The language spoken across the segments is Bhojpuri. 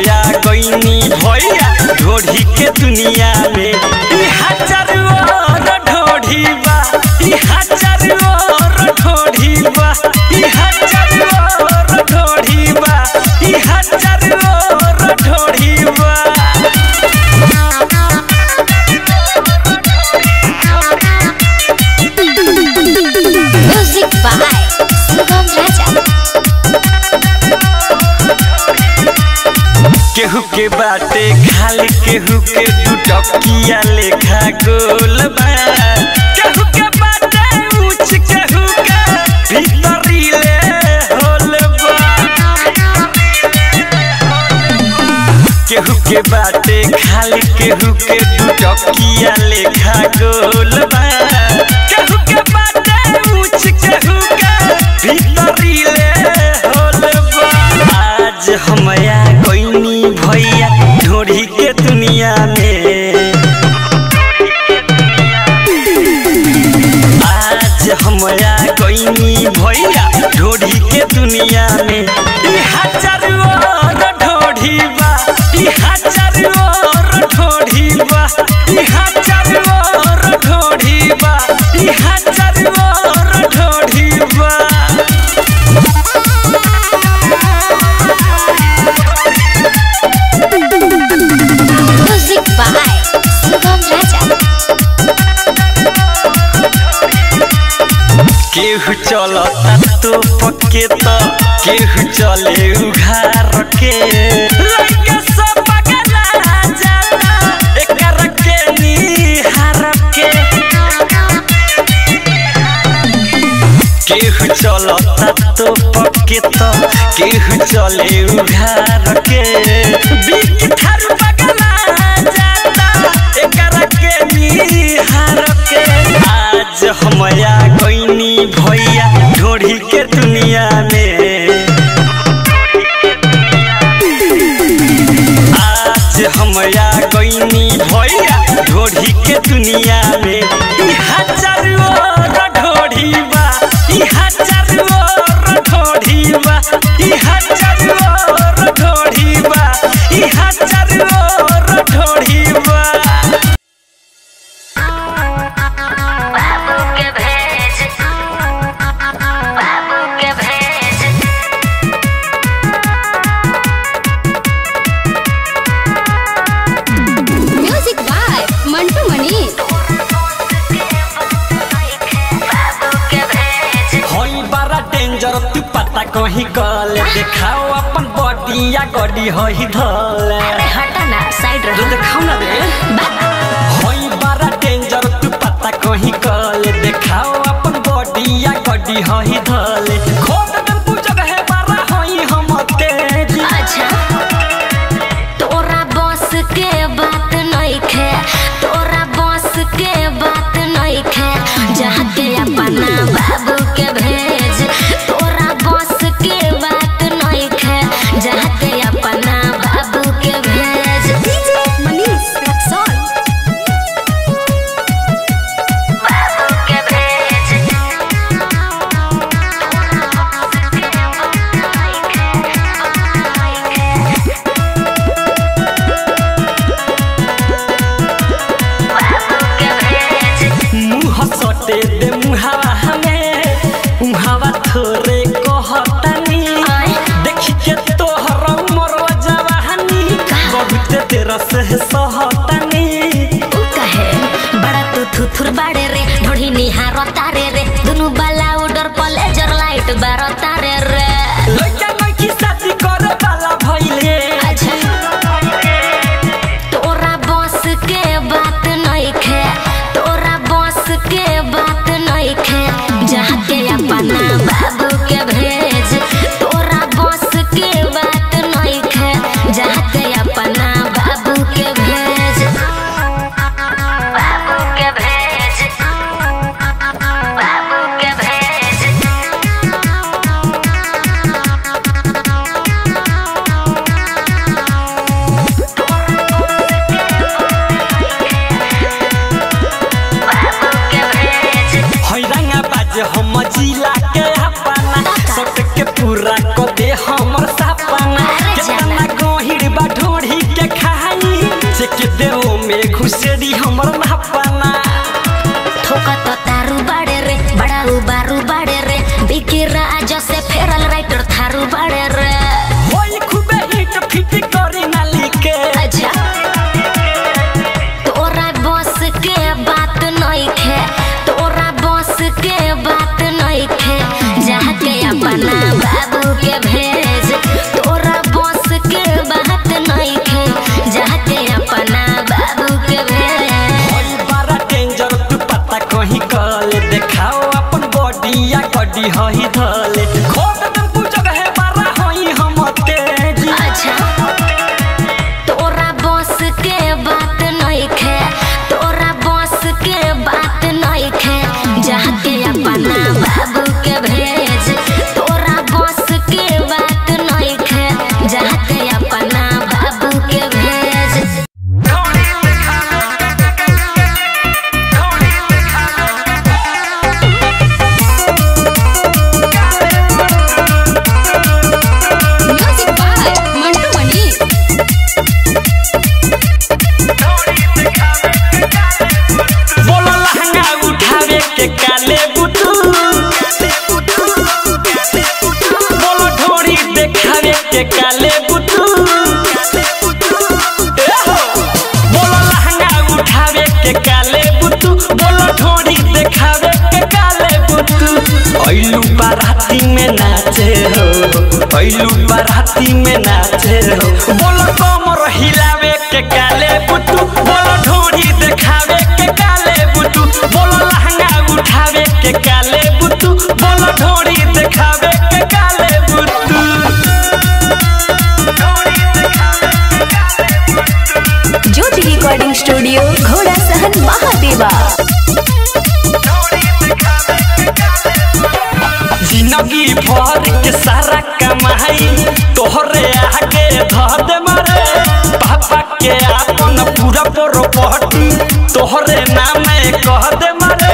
हमया गईनी भैया ढोढ़ी के दुनिया में ई हजार और ढोढ़ी बा ई हजार और ढोढ़ी बा ई हजार और ढोढ़ी बा ई हजार और ढोढ़ी बा Music by Sugam Raja. केहू के बाटे खाली केहू के दू टकिया लेखा गोल बा केहू के बाटे ऊंच केहू के भीतरी ले होल बा केहू के बाटे खाली केहू के दू टकिया लेखा गोल बा केहू के बाटे ऊंच केहू के भीतरी ले होल बा आज हमया कोइनी भैया ढोढ़ी के दुनिया में आज हमया कोइनी भैया ढोढ़ी के दुनिया में ई हजार और ढोढ़ी बा ई हजार और ढोढ़ी बा ई हजार और ढोढ़ी बा ई हजार और ढोढ़ी बा Music by Sugam Raja. केहू चलता तो पक्के तो केहू चले उघार के लइका सब पगला जाला एकर के निहार के केहू चलता तो पक्के तो केहू चले उघार के बिक थार पगला जाला एकर के निहार के आज हमया गईनी भैया ढोढ़ी के दुनिया में आज हमया गईनी भैया ढोढ़ी के दुनिया में ई हजार और ढोढ़ी बा ई हजार और ढोढ़ी बा ई हजार और ढोढ़ी बा ई हजार और ढोढ़ी बा बाबू के भेज बाबू के भेज म्यूजिक बाय मंटू मनी बाबू के भेज होई बड़ा डेंजर तू पता कहीं कल देखाओ अपन बॉडी या गॉडी होई धल अरे हटा ना साइड जो रहो देखाओ ना रे होई बड़ा डेंजर तू पता कहीं कल देखाओ अपन बॉडी या गॉडी होई धल खोद दम तू जगह बड़ा होई हम तेज अच्छा तोरा बस के बात नइखे तोरा बस के बात नइखे जाके अपना बाबू के भेज तोरा बस के बात नइखे जाके अपना बाबू के भेज डीजे मनीष रक्सौल बाबू के भेज मुंह सटे दे मुहावा हमें मुहावा थोरे कहतनी आय। देखी के तोहर उमर जवानी बहुत तेरा से सहतनी उ कहे बड़ा तू थुथुर बाड़े रे ढोढ़ी निहार तारे रे दुनु बाला उडर पलेजर लाइट बार तारे रे लइका लइकी शादी करे वाला भइले अच्छा तोरा बस के बात नइखे तोरा बस के बात नइखे जाके अपना बाबू के भेज तोरा बस के बात नइखे जाके अपना बाबू के भेज हड्डी हही धले खोद में पूजग है बारा होई हम तेज अच्छा तोरा बस के बात नइखे तोरा बस के बात नइखे जाके अपना बाबू के भेज तोरा बस के बात नइखे जाके अपना बाबू के भेज म्यूजिक बाय मंटू मनी बोलो लहंगा उठावे के काले बुटू बोलो ढोरी देखावे के काले बुटू ए हो। बोलो लहंगा उठावे के काले बुटू बोलो ढोरी देखावे के काले बुटू ऐलू बाराती में नाचे हो ऐलू बाराती में नाचे हो बोलो कमर हिलावे के काले बुटू बोलो ढोरी देखावे के काले बुटू बोलो लहंगा उठावे के काले बुटू बोलो ढोरी देखावे के काले बुटू ज्योति रिकॉर्डिंग स्टूडियो घोड़ा सहन महादेवा जिंदगी भर के सारा कमाई तोहरे आगे धर दे मारे पापा के आपन पूरा प्रॉपर्टी तोहरे नाम कह दे मारे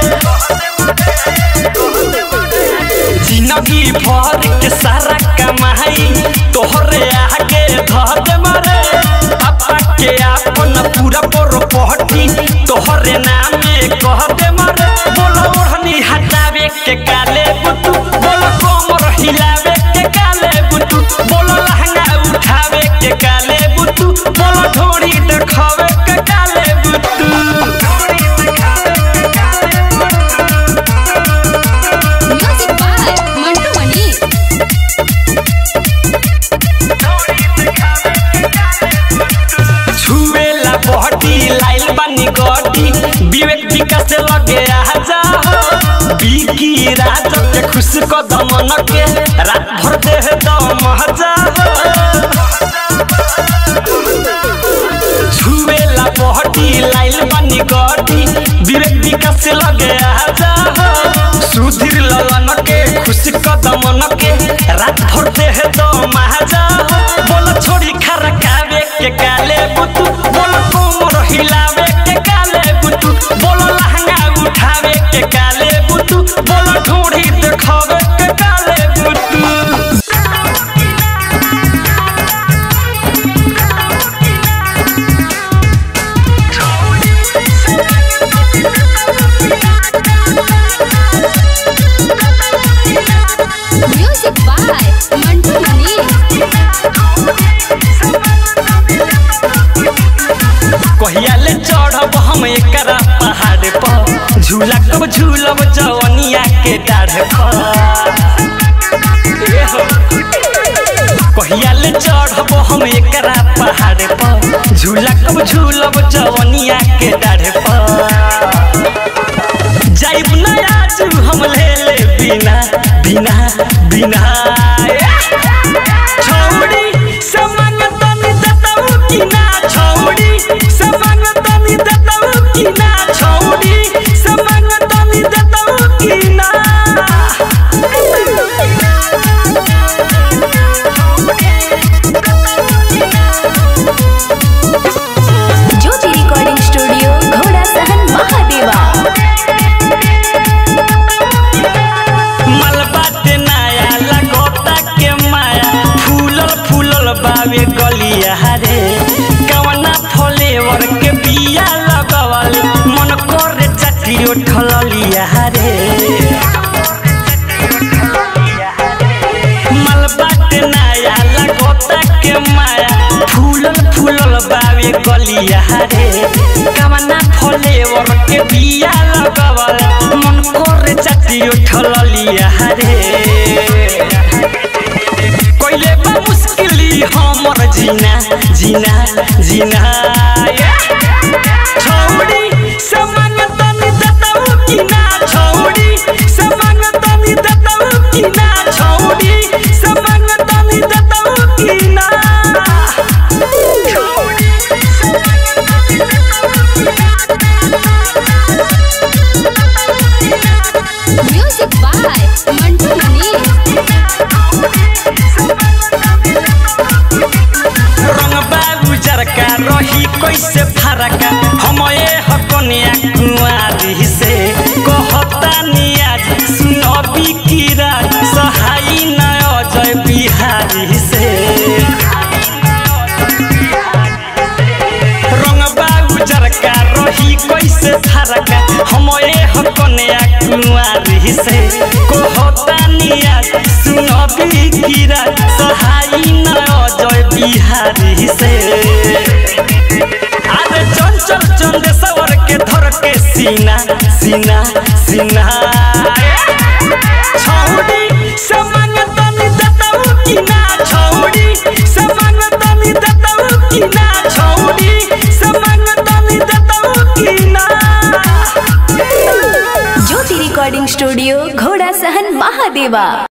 जिंदगी भर के सारा कमाई तोहरे आगे धर दे मारे पापा के आपन पूरा प्रॉपर्टी तोहरे नाम कह दे मारे बोलो ओढ़नी हटावे के काले बुतू बोलो कोमर हिलावे के काले बुतू बोलो लहंगा उठावे के काले बुतू बोलो ढोरी देखावे के काले बुतू म्यूजिक बाय मंटू मनी छुएला बहटी लाइल बानी गटी विवेक विकास से लगे आ जा बिकी रात के खुश कदम के रात भर दे दम जा छुएला बहटी लाइल बानी गटी विवेक विकास से लगे आ जा सुधीर ललन के खुश कदम के रात भर दे दम जा बोल छोड़ी खरकावे के काले बुतू बोल कोमर हिलावे के काले बुतू बोल लहंगा उठावे के काले बुतू बोल ढूंढी देखावे के काले बुतू म्यूजिक बाय मंटू मनी कहिया ले चढ़ब हम एकरा पहाड़ पर झूला कब झूलब जवनिया के डाढ़ पर ए हो। कहिया ले चढ़ब हम एकरा पहाड़ पर झूला कब झूलब जवनिया के डाढ़ पर जाइब ना आज हम ले ले बिना बिना बिना छौड़ी समंग तनी दतऊ की ना छौड़ी समंग तनी दतऊ की ना छौड़ी समंग तनी दतऊ की ना ज्योति रिकॉर्डिंग स्टूडियो घोड़ा सहन महादेवा मलबा ते नया लगोता के माया फूलल फूलल बावे गलिया रे कवना फ्लेवर के बिया लगवल मन करे चटी उठलिया रे मलबा ते नया लगोता के माया फूलल फूलल बावे गलिया रे कवना फ्लेवर के बिया लगवल मन करे चटी उठलिया रे कोइले बा मुश्किली हमर जीना जीना जीना छौड़ी समंग तनी दतऊ की ना छौड़ी समंग तनी दतऊ कैसे फरक हम ए हकनिया कुआरी से कहता नियाज सुनबी कीरा सहाई न अजय बिहारी से रंगबा उजर का रही कैसे फरक हम ए हकनिया कुआरी से कहता नियाज सुनबी कीरा सहाई न अजय बिहारी से अरे चंचल चंदेश्वर के धर के सीना सीना सीना छौड़ी से मांगतनी देतऊ कि ना छौड़ी से मांगतनी देतऊ कि ना छौड़ी से मांगतनी देतऊ कि ना ज्योति रिकॉर्डिंग स्टूडियो घोड़ा सहन महादेवा